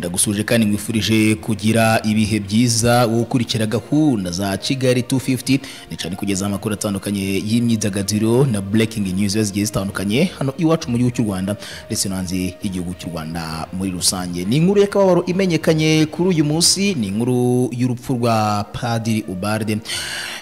tugusuje kandi mwifurije kugira ibihe byiza wowe ukurikira gahunda za kigali 250 ni cyane kugeza amakuru atandukanye y'imyidagaduro na breaking news zigiye zitandukanye hano iwacu mu gihugu cy'u rwanda ndetse no hanze y'igihugu cy'u rwanda muri rusange ni inkuru y'akababaro imenyekanye kuri uyu munsi ni inkuru y'urupfu rwa padiri ubarde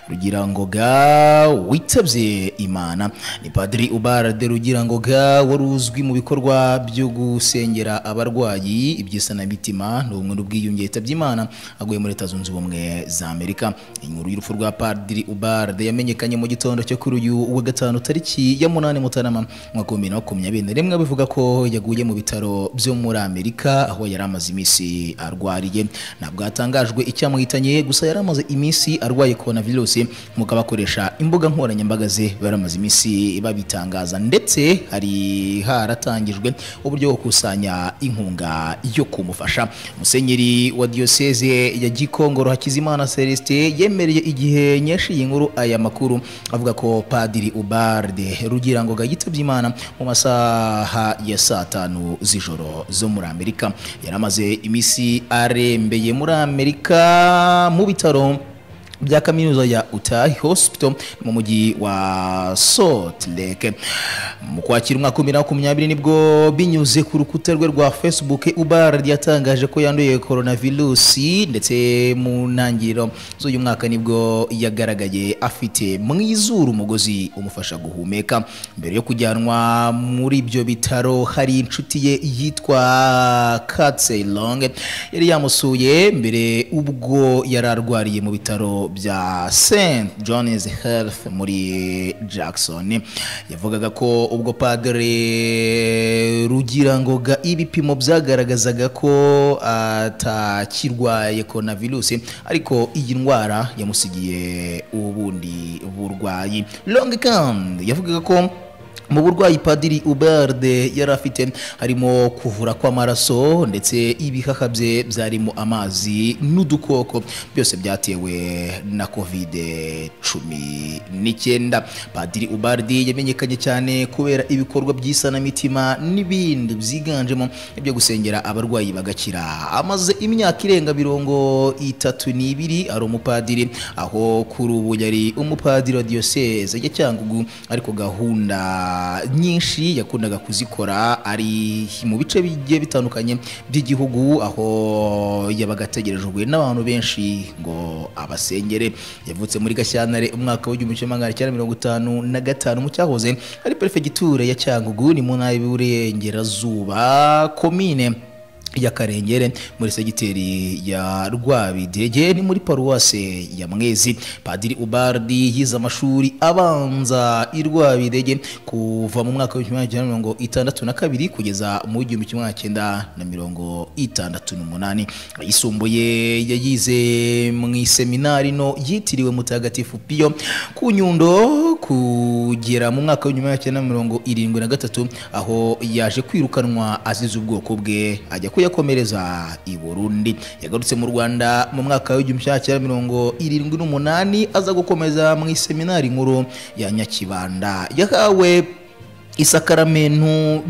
rugirangoga witabye imana ni padiri ubarde rugirangoga wari uzwi mu bikorwa byo gusengera abarwayi iby'isanamitima n'ubumwe n'ubwiyunge yitabye imana aguye muri leta zunze ubumwe za amerika inkuru y'urupfu rwa padiri ubarde yamenyekanye mu gitondo cyo kuri uyu wa gatanu tariki ya munani mutarama mwaka wa bibiri na makumyabiri na rimwe bivuga ko yaguye mu bitaro byo muri amerika aho yari amaze iminsi arwariye ntabwo hatangajwe icyamuhitanye gusa yari amaze iminsi arwaye korona virusi nk'uko abakoresha imbuga nkoranyambaga ze bari bamaze iminsi babitangaza ndetse hari haratangijwe uburyo bwo gukusanya inkunga yo kumufasha musenyeri wa diyoseze ya gikongoro hakizimana celestin yemereye igihe nyinshi iyi nkuru aya makuru avuga ko padiri ubarde rugira ngo yitabye imana mu masaha ya saa tanu z'ijoro zo muri amerika yari amaze iminsi arembeye muri amerika mu bitaro bya kaminuza ya Utah Hospital mu mujyi wa Salt Lake mu kwakira umwaka wa bibiri na makumyabiri nibwo binyuze ku rukuta rwe rwa Facebook Ubald yatangaje ko yanduye coronavirus ndetse mu ntangiriro z'uyu mwaka nibwo yagaragaye afite mu izuru umugozi umufasha guhumeka mbere yo kujyanwa muri ibyo bitaro hari inshuti ye yitwa Katse Long yari yamusuye mbere ubwo yari arwariye mu bitaro bya St John's Health muri Jackson yavugaga ko ubwo padre Rugirangoga ibipimo byagaragazaga ko atakirwaye coronavirus ariko iyi ndwara yamusigiye ubundi burwayi Long kandi yavugaga ko mu burwayi padiri ubarde yari afite harimo kuvura kw'amaraso ndetse ibihaha bye byarimo amazi n'udukoko byose byatewe na kovide cumi n'icyenda padiri ubarde yamenyekanye cyane kubera ibikorwa by'isanamitima n'ibindi byiganjemo ibyo gusengera abarwayi bagakira amaze imyaka irenga mirongo itatu n'ibiri ari umupadiri aho kuri ubu yari umupadiri wa diyoseze ya cyangugu ariko gahunda nyinshi yakundaga kuzikora ari mu bice bigiye bitandukanye by'igihugu aho yabaga ategerejwe n'abantu benshi ngo abasengere yavutse muri gashyantare umwaka w'igihumbi kimwe magana cyenda mirongo itanu na gatanu mu cyahoze ari perefegiture ya cyangugu ni mu ntara y'uburengerazuba komine yakarengere muri segiteri ya rwabidege ni muri paruwase ya mwezi padiri ubardi yize amashuri abanza i rwabidege kuva mu mwaka w'igihumbi kimwe mirongo itandatu na kabiri kugeza mu gihumbi kimwe magana cyenda na mirongo itandatu n'umunani ayisumbuye yayize mu iseminari no yitiriwe mutagatifu piyo ku nyundo kugera mu mwaka w'igihumbi kimwe magana mirongo irindwi na gatatu aho yaje kwirukanwa azize ubwoko bwe ajya ku yakomereza i Burundi yagarutse mu Rwanda mu mwaka w'igihumbi cya mirongo irindwi n'umunani aza gukomeza mu iseminari nkuru ya Nyakibanda yahawe isakaramentu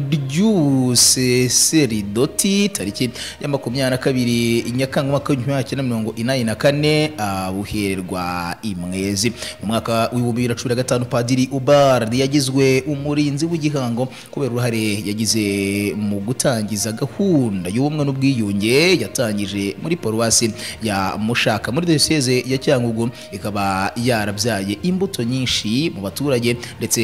ry'ubuseseridoti tariki ya makumyabiri na kabiri nyakanga umwaka w'igihumbi magana cyenda mirongo inani na kane abuhererwa imwezi mu mwaka w'ibihumbi bibiri na cumi na gatanu padiri ubardi yagizwe umurinzi w'igihango kubera uruhare yagize mu gutangiza gahunda y'ubumwe n'ubwiyunge yatangije muri paruwasi ya mushaka muri diyoseze ya cyangugu ikaba yarabyaye imbuto nyinshi mu baturage ndetse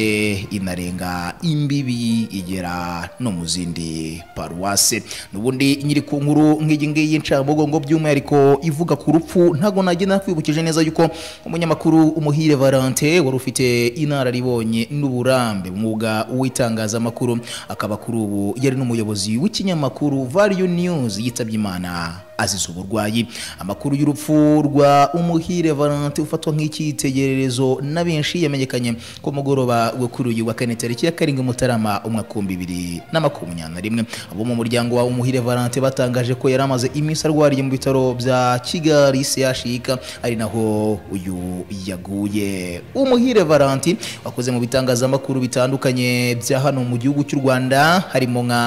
inarenga imbibi igera no mu zindi paruwase n'ubundi nyiri ku nkuru nk'iyi ngiyi y'incamugongo by'umwihariko ivuga ku rupfu ntabwo najya nakwibukije neza yuko umunyamakuru umuhire valente wari ufite inararibonye n'uburambe mwuga w'itangazamakuru akaba kuri ubu yari n'umuyobozi w'ikinyamakuru value news yitabye imana azize uburwayi amakuru y'urupfu rwa umuhire valente ufatwa nk'icyitegererezo na benshi yamenyekanye ku mugoroba wo kuri uyu wa kane tariki ya karindwi mutarama umwaka w'ibihumbi bibiri na makumyabiri na rimwe abo mu muryango wa umuhire valente batangaje ko yari amaze iminsi arwariye mu bitaro bya kigali sehashika ari naho uyu yaguye umuhire valente wakoze mu bitangazamakuru bitandukanye bya hano mu gihugu cy'u rwanda harimo nka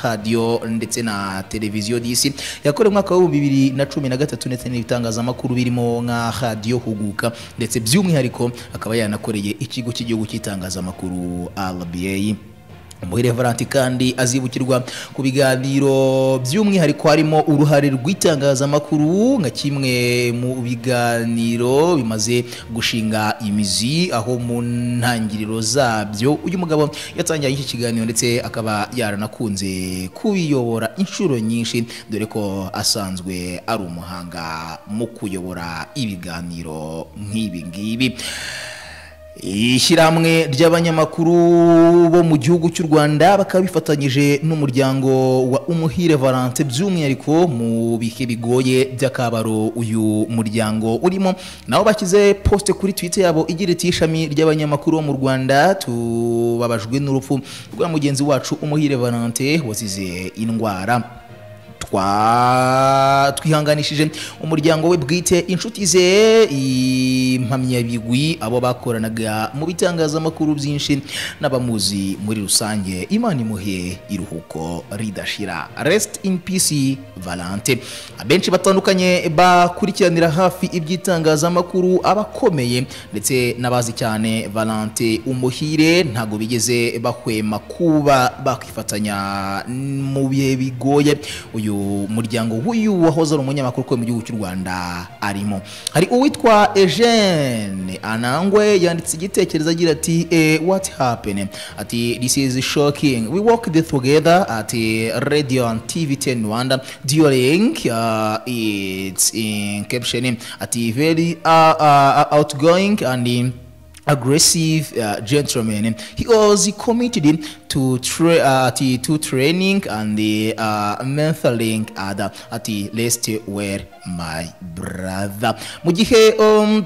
radiyo ndetse na televiziyo disi yakorewe umwaka w'ibihumbi bibiri na cumi na gatatu ndetse n'ibitangazamakuru birimo nka radiyo huguka ndetse by'umwihariko akaba yanakoreye ikigo cy'igihugu cy'itangazamakuru rba umuhire valanti kandi azibukirwa ku biganiro by'umwihariko harimo uruhare rw'itangazamakuru nka kimwe mu biganiro bimaze gushinga imizi aho mu ntangiriro zabyo uyu mugabo yatangiye iki kiganiro ndetse akaba yaranakunze kubiyobora inshuro nyinshi dore ko asanzwe ari umuhanga mu kuyobora ibiganiro nk'ibi ngibi ishyirahamwe ry'abanyamakuru bo mu gihugu cy'u rwanda bakaba bifatanyije n'umuryango wa umuhire valente by'umwihariko mu bihe bigoye by'akabaro uyu muryango urimo nabo bashyize posite kuri twite yabo igira iti ishami ry'abanyamakuru bo mu rwanda tubabajwe n'urupfu rwa mugenzi wacu umuhire valente wazize indwara twa twihanganishije umuryango we bwite inshuti ze impamyabigwi abo bakoranaga mu bitangazamakuru byinshi n'abamuzi muri rusange imana imuhe iruhuko ridashira resiti ini pisi valante abenshi batandukanye bakurikiranira hafi iby'itangazamakuru abakomeye ndetse n'abazi cyane valante umuhire ntabwo bigeze bahwema kuba bakifatanya mu bihe bigoye uyu muryango w'uyu wahoze ari umunyamakuru ukorera mu gihugu cy'u rwanda arimo hari uwitwa Eugene anangwe yanditse igitekerezo agira ati wati hapeni ati this is shocking we work this together at radio and tv ten rwanda during uh, its encaption ati very uh, uh, outgoing and um, aggressive uh, gentleman. He was committed to tra- uh, to, to training and the uh, mentoring other at the least were my brother. Mu gihe um,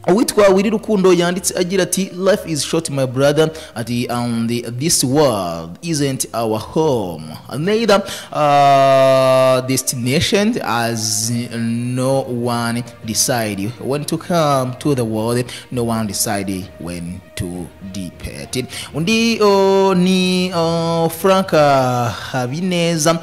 uwitwa wiri rukundo yanditse agira ati life is short my brother at the, um, the, this world isn't our home neither uh, destination as no one decided when to come to the world no one decided when to depart undi uh, ni uh, frank habineza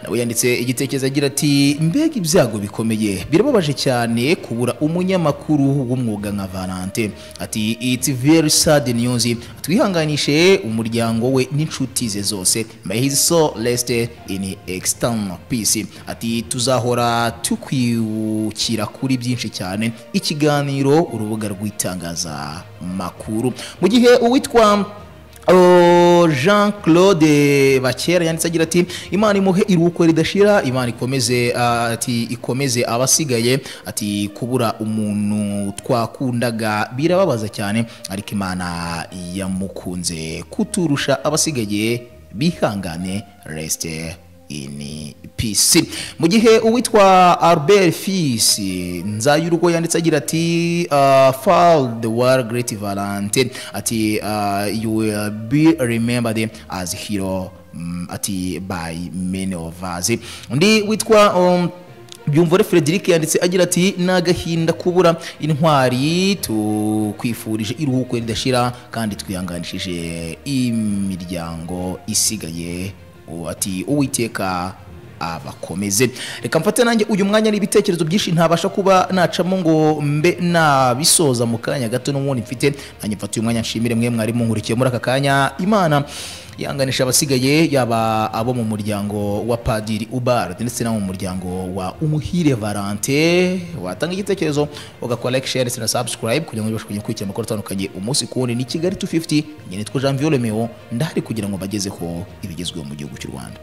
nawe yanditse igitekerezo agira ati mbega ibyago bikomeye birababaje cyane kubura umunyamakuru w'umwuga nka valante ati iti veri sade niyuzi twihanganishe umuryango we n'inshuti ze zose mayizi so resite ini ekisitani pisi ati tuzahora tukwibukira kuri byinshi cyane ikiganiro urubuga rw'itangazamakuru mu gihe uwitwa jean claude bakera yanditse agira ati imana imuhe iruhuko ridashira imana ikomeze ati ikomeze abasigaye ati kubura umuntu twakundaga birababaza cyane ariko imana yamukunze kuturusha abasigaye bihangane resite ini pisi mu gihe uwitwa albert fisi nzayurwo yanditse agira ati uh, fall the world great valente ati uh, you will be remembered as hero um, ati by many of us undi witwa um, byumvore frederic yanditse agira ati ni agahinda kubura intwari tukwifurije iruhuko ridashira kandi twihanganishije imiryango isigaye ati uwiteka abakomeze reka mfate nanjye uyu mwanya n'ibitekerezo byinshi ntabasha kuba nacamo ngo mbe nabisoza mu kanya gato n'ubundi mfite nanjye mfate uyu mwanya nshimire mwe mwarimu nkurikiye muri aka kanya imana yanganisha abasigaye yaba abo mu muryango wa padiri ubarde ndetse n'abo mu muryango wa umuhire valante watanga igitekerezo ugakora like share ndetse na subscribe kugira ngo bibashe kujya gukurikira amakuru atandukanye umunsi ku wundi ni kigali 250 njye nitwa jean viole meo ndahari kugira ngo bagezeho ibigezweho mu gihugu cy'u rwanda